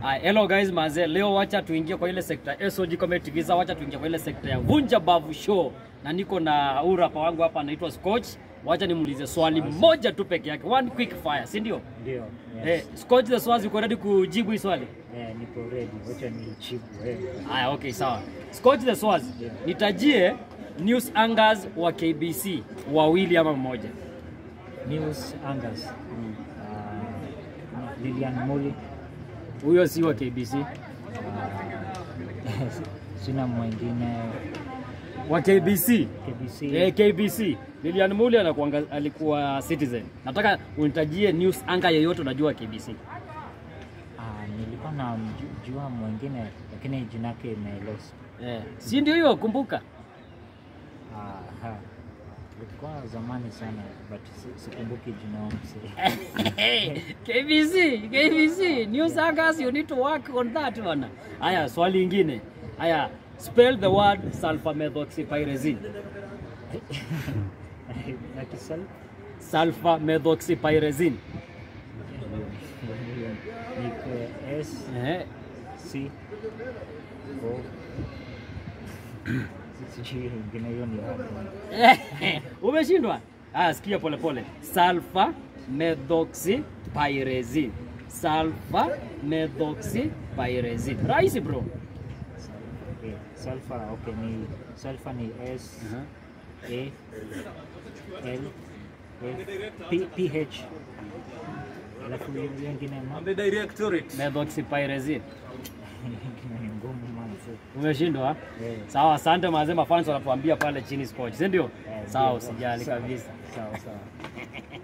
Ah, hello guys manze, leo wacha tuingie kwa ile sekta ya SOG Comedy Giza, wacha tuingie kwa ile sekta ya Vunja Bavu Show, na niko na huyu rapa wangu hapa anaitwa Scotch. Wacha nimuulize swali moja tu peke yake, one quick fire, si ndio? Ndio. Eh, Yes. Scotch the Swazi, uko ready kujibu hii swali? Eh, nipo ready. Wacha nijibu. Eh. Haya, okay, sawa. Scotch the Swazi, Yeah. nitajie news anchors wa KBC wawili ama mmoja. News Angas. Uh, Lilian Muli. Huyo si wa KBC. Uh, sina mwingine Wa KBC. KBC. Eh, KBC. Lilian Muli anakuanga, alikuwa Citizen. Nataka unitajie news anchor yeyote unajua KBC. Ah, nilikuwa na mju- jua mwingine lakini jina yake imelost. Eh, si ndio hiyo kumbuka. Ah, ha. Ilikuwa zamani sana but si- sikumbuki jina wangu sasa. KBC, KBC, news anchors you need to work on that bana. Haya, swali ingine. Haya, spell the word sulfamethoxypyrazine. Na kisal Sulfamethoxypyrazine. niko S Eh, C O sijui ingine hiyo ni wapi. umeshindwa? Haya, sikia pole pole. Sulfamethoxypyrazine. Sulfamethoxypyrazine. Rahisi bro. Okay, sulfur okay ni sulfur ni S A L F P P H alafu hiyo hiyo ingine ma The directorate. Methoxypyrazine. ingine ni ngumu manzi. Umeshindwa? Eh, Sawa, asante mazee, mafans wanatuambia pale chini Scotch, si ndio? Eh, Sawa, ndio. usijali Sawa. kabisa. Sawa sawa.